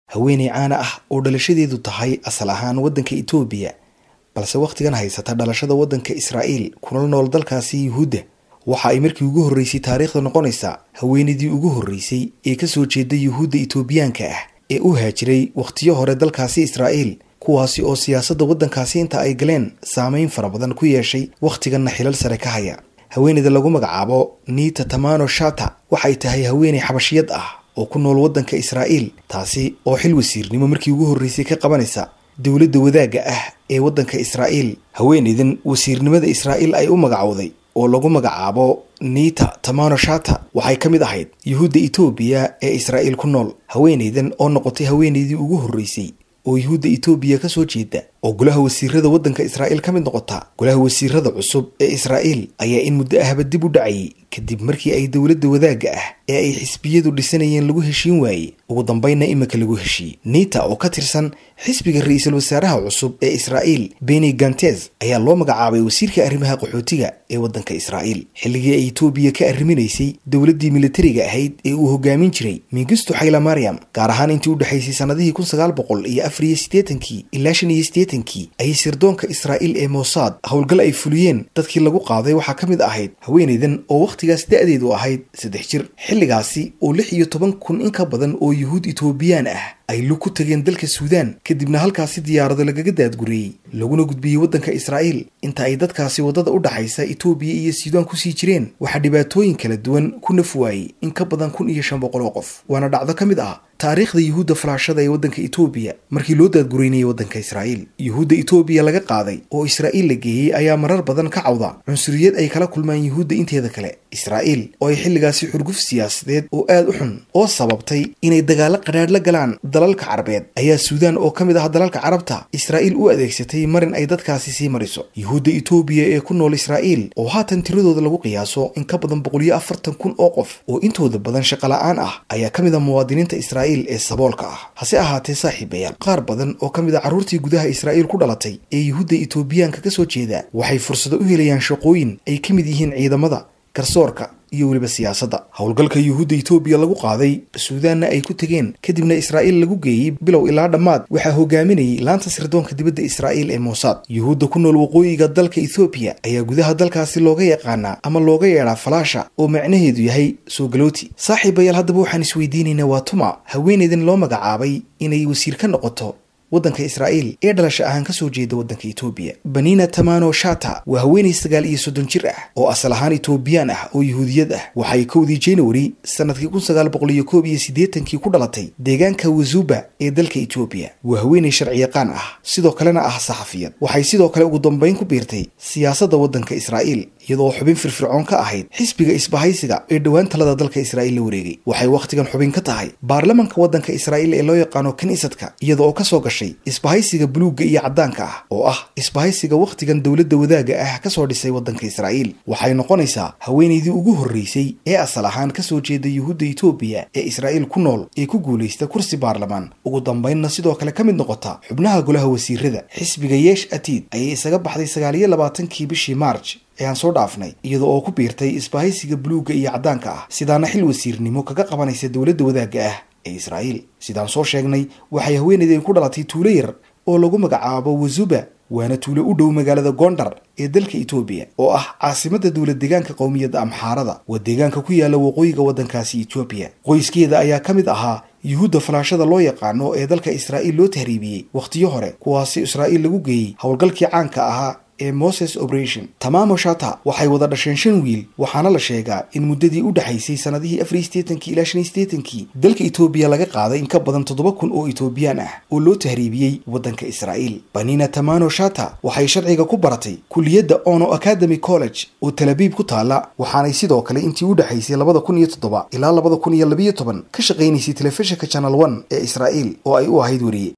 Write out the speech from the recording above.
haweeney caana ah oo dhalashadeedu tahay asal ahaan waddanka etoobiya balse wakhtigan haysata dhalashada waddanka israa'iil kuna nool dalkaasi yuhuudda waxa ay markii ugu horreysay taariikhda noqonaysaa haweenaydii ugu horreysay ee ka soo jeeda yuhuudda etoobiyaanka ah ee u haajiray wakhtiyo hore dalkaasi israa'iil kuwaasi oo siyaasadda waddankaasi inta ay galeen saameyn fara badan ku yeeshay wakhtiganna xilal sare ka haya haweeneyda lagu magacaabo niita tamano shata waxay tahay haweeney xabashiyad ah oo ku nool waddanka israa'iil taasi oo xil wasiirnimo markii ugu horreysay ka qabanaysa dowladda wadaagga ah ee waddanka israa'iil haweeneydan wasiirnimada israa'iil ay u magacowday oo lagu magacaabo niita tamano shata waxay ka mid ahayd yuhuudda etoobiya ee israa'iil ku nool haweeneydan oo noqotay haweeneydii ugu horreysay oo yuhuudda etoobiya ka soo jeeda oo golaha wasiirada waddanka israa'iil ka mid noqota golaha wasiirada cusub ee israa'iil ayaa in muddo ahba dib u dhacayay kadib markii ay dowladda wadaagga ah ee ay xisbiyadu dhisanayeen lagu heshiin waayey ugu dambaynna imika lagu heshiiyey niita oo ka tirsan xisbiga ra-iisul wasaaraha cusub ee israa'iil beni gantes ayaa loo magacaabay wasiirka arrimaha qaxootiga ee waddanka israa'iil xilligii ay etoobiya ka arriminaysay dowladdii militariga ahayd ee uu hogaamin jiray mingisto xayla mariam gaar ahaan intii u dhexaysay sannadihii kun sagaal boqol iyo afar iyo siddeetankii ilaa shan iyo siddeetankii ayay sirdoonka israa'iil ee mossad howlgal ay fuliyeen dadkii lagu qaaday waxaa ka mid ahayd haweeneydan oo wakhtigaas da-deedu ahayd saddex jir xilligaasi oo lix iyo toban kun in ka badan oo yuhuud etoobiyaan ah ay lug ku tageen dalka suudaan kadibna halkaasi diyaarado lagaga daadgureeyey laguna gudbiyey waddanka israa'iil inta ay dadkaasi waddada u dhaxaysa etoobiya iyo suudaan kusii jireen waxaa dhibaatooyin kala duwan ku naf waayey in ka badan kun iyo shan boqol oo qof waana dhacdo ka mid ah taariikhda yuhuudda falaashada ee waddanka etoobiya markii loo daadgureynayay waddanka israa'iil yuhuudda etoobiya laga qaaday oo israa'iil la geeyey ayaa marar badan ka cawda cunsuriyad ay kala kulmaan yuhuudda inteeda kale israa'iil oo ay xilligaasi xurguf siyaasadeed oo aad u xun oo sababtay inay dagaallo qadhaadh la galaan dalalka carabeed ayaa suudaan oo ka mid ah dalalka carabta israa'iil u adeegsatay marin ay dadkaasi sii mariso yuhuudda etoobiya ee ku nool israa'iil oo haatan tiradooda lagu qiyaaso in ka badan boqol iyo afartan kun oo qof oo intooda badan shaqola'aan ah ayaa ka mid ah muwaadiniinta israa'iil ee saboolka ah hase ahaatee saaxiibayaal qaar badan oo ka mid a carruurtii gudaha israa'iil ku dhalatay ee yuhuudda etoobiyaanka ka soo jeeda waxay fursado u helayaan shaqooyin ay ka mid yihiin ciidamada garsoorka iyo weliba siyaasadda howlgalka yuhuudda etoobiya lagu qaaday suudaanna ay ku tegeen kadibna israa'iil lagu geeyey bilow ilaa dhammaad waxaa hogaaminayay laanta sirdoonka dibadda israa'iil ee mossad yuhuudda ku nool waqooyiga dalka ethoobiya ayaa gudaha dalkaasi looga yaqaanaa ama looga yeedhaa falaasha oo macnaheedu yahay soo galooti saaxiibayaal haddaba waxaan isweydiinaynaa waa tuma haweeneydan loo magacaabay inay wasiir ka noqoto waddanka israa'iil ee dhalasha ahaan ka soo jeeda waddanka etoobiya banina tamano shata waa haweenay sagaal iyo soddon jir ah oo asal ahaan etoobiyaan ah oo yuhuudiyad ah waxay kowdii january sanadkii kun sagaal boqol iyo koob iyo siddeetankii ku dhalatay deegaanka wazuba ee dalka etoobiya waa haweenay sharciyaqaan ah sidoo kalena ah saxafiyad waxay sidoo kale ugu dambayn ku biirtay siyaasadda waddanka israa'iil iyadoo xubin firfircoon ka ahayd xisbiga isbahaysiga ee dhowaan talada dalka israa'iil la wareegay waxay wakhtigan xubin ka tahay baarlamanka waddanka israa'iil ee loo yaqaano kiniisadka iyada oo kasoo gashay isbahaysiga buluugga iyo caddaanka ah oo ah isbahaysiga wakhtigan dowladda wadaagga ah kasoo dhisay waddanka israa'iil waxay noqonaysaa haweenaydii ugu horreysay ee asal ahaan kasoo jeeda yuhuudda etoobiya ee israa'iil ku nool ee ku guulaysta kursi baarlamaan ugu dambaynna sidoo kale ka mid noqota xubnaha golaha wasiirada xisbiga yeesh atiid ayay isaga baxday sagaal iyo labaatankii bishii march ee aan soo dhaafnay iyada oo ku biirtay isbahaysiga buluugga iyo caddaanka ah sidaana xil wasiirnimo kaga qabanaysa dowladda wadaagga ah ee israa'iil sidaan soo sheegnay waxay haweenaydeen ku dhalatay tuulo yar oo lagu magacaabo wazuba waana tuulo u dhow magaalada gondar ee dalka etoobiya oo ah caasimadda dowlad deegaanka qowmiyadda amxaarada waa deegaanka ku yaala waqooyiga waddankaasi etoobiya qoyskeeda ayaa ka mid ahaa yuhuudda falaashada loo yaqaano ee dalka israa'iil loo tahriibiyey wakhtiyo hore kuwaasi israa'iil lagu geeyey howlgalkii caanka ahaa ee moses operation tamamo shata waxay wada dhasheen shan wiil waxaana la sheegaa in muddadii u dhexaysay sannadihii afar iyo siddeetankii ilaa shan iyo siddeetankii dalka etoobiya laga qaaday in ka badan toddoba kun oo etoobiyaan ah oo loo tahriibiyey waddanka israa'iil banina tamano shata waxay sharciga ku baratay kuliyadda ono academy college oo talabiib ku taala waxaanay sidoo kale intii u dhexaysay labada kun iyo toddoba ilaa labada kun iyo labiyo toban ka shaqaynaysay telefishinka channel one ee israa'iil oo ay u ahayd weriye